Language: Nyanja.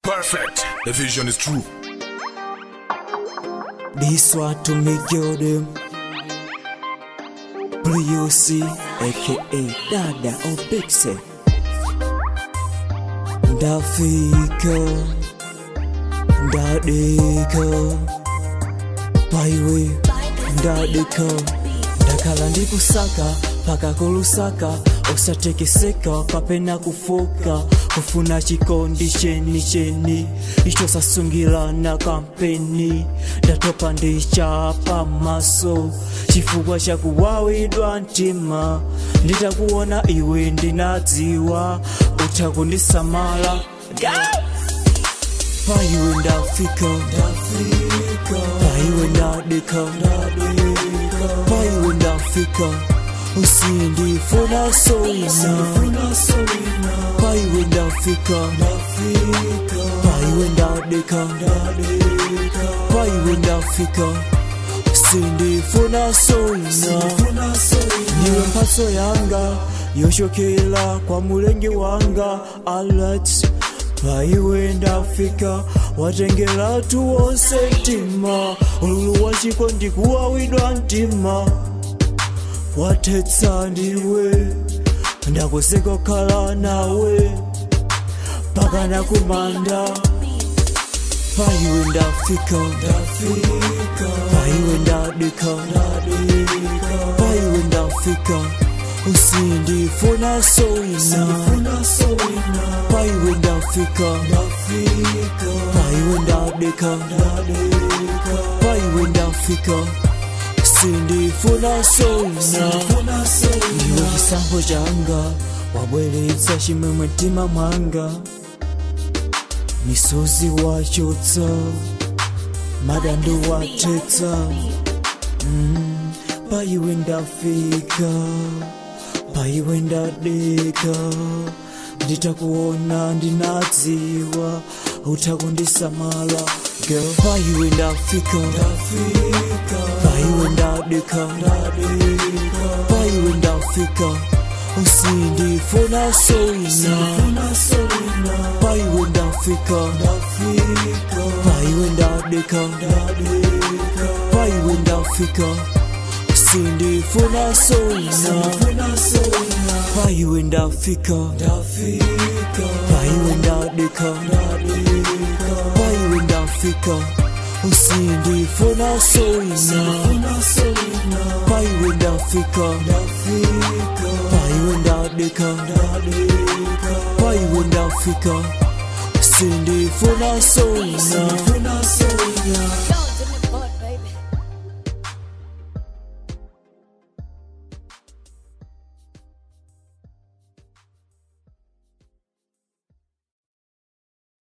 Perfect. The vision is true. This one to me give them Blue UC aka Dada or Pixel Ndafika Ndadika Paiwe Ndadika Ndakhala ndikusaka paka kulusaka osatekeseka kapena kufoka kufuna chikondi cheni cheni icho sasungilana kampeni ndatopa ndichapa maso chifukwa chakuwawidwa mtima nditakuona iwe ndinadziwa utakundisamala paiwe ndafika paiwe ndadika paiwe ndafika usindifuna soina paiwe ndafika paiwe ndadika paiwe ndafika sindifuna soina niwe mphatso yanga yochokera kwa mulengi wanga alat paiwe ndafika watengera tuwonse mtima ululu wachiko ndikuwawidwa mtima watetsa ndiwe ndakuseka kukhala nawe pakana kumanda paiwe ndafika paiwe ndadika paiwe ndafika usindifuna soina paiwe ndafika paiwe ndadika paiwe ndafika sindifuna soina iwe chisankho changa wabweretsa chimwemwe mtima mwanga misozi wachotsa madando watetsa mm, paiwe ndafika paiwe ndadeka nditakuona ndinadziwa utakundisamala girl paiwe ndafika paiwe ndadeka paiwe ndafika usindifuna soina paiwe ndafika paiwe ndadeka paiwe ndafika sindifuna soina paiwe ndafika paiwe ndadeka paiwe ndafika usindifuna soina paiwe ndafika paiwe ndadeka paiwe ndafika sindifuna soina